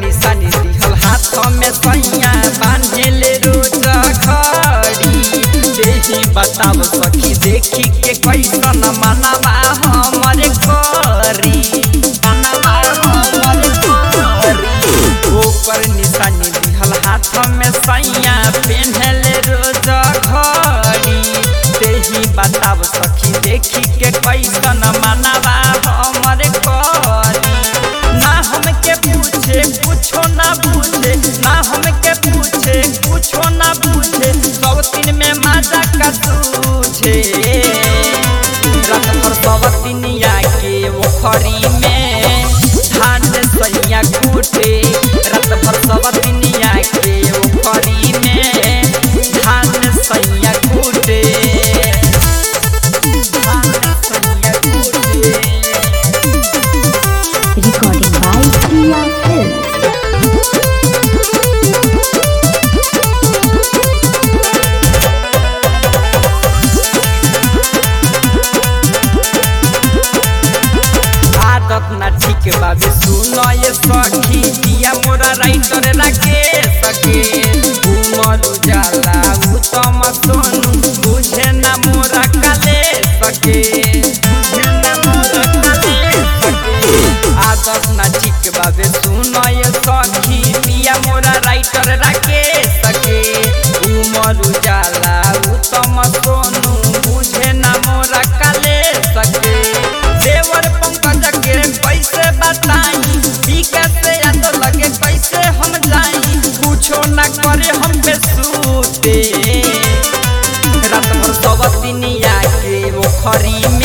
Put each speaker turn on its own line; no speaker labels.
निशानी दिहल हाथ में सैया बांधेले रोज घड़ी देही बताब सखी देखी के कैसन मनवा हमर करी मनवा हमर करी ओकर निशानी दिहल हाथ में सैया पेन्हले रोज घड़ी देही बताब सखी देखी के कैसन मनवा हमर करी ना हमके पूछे कुछो ना पूछे ना हमके पूछे कुछो ना पूछे सब दिन में मजा का तुझे रात भर सब दिनिया के ओखरी में धान सैया कूटे रात भर सब दिनिया के ओखरी में धान सैया कूटे धान सैया कूटे
Recording by Priya Films.
आदत ना ठीक बाबे सुन ये सखी दिया मोरा राइटर रखे सके उमर उजाला उत्तम सोनू बुझे ना मोरा काले सके बुझे ना मोरा काले सके आदत ना ठीक बाबे सुन ये सखी दिया मोरा राइटर रखे सके उमर उजाला उत्तम सोनू बुझे ना मोरा काले सके देवर पंकज के कैसे बताई ई कैसे याद लगे कैसे हम जाई कुछो ना करे हम पे सूते रात भर सब दिनिया के ओखरी में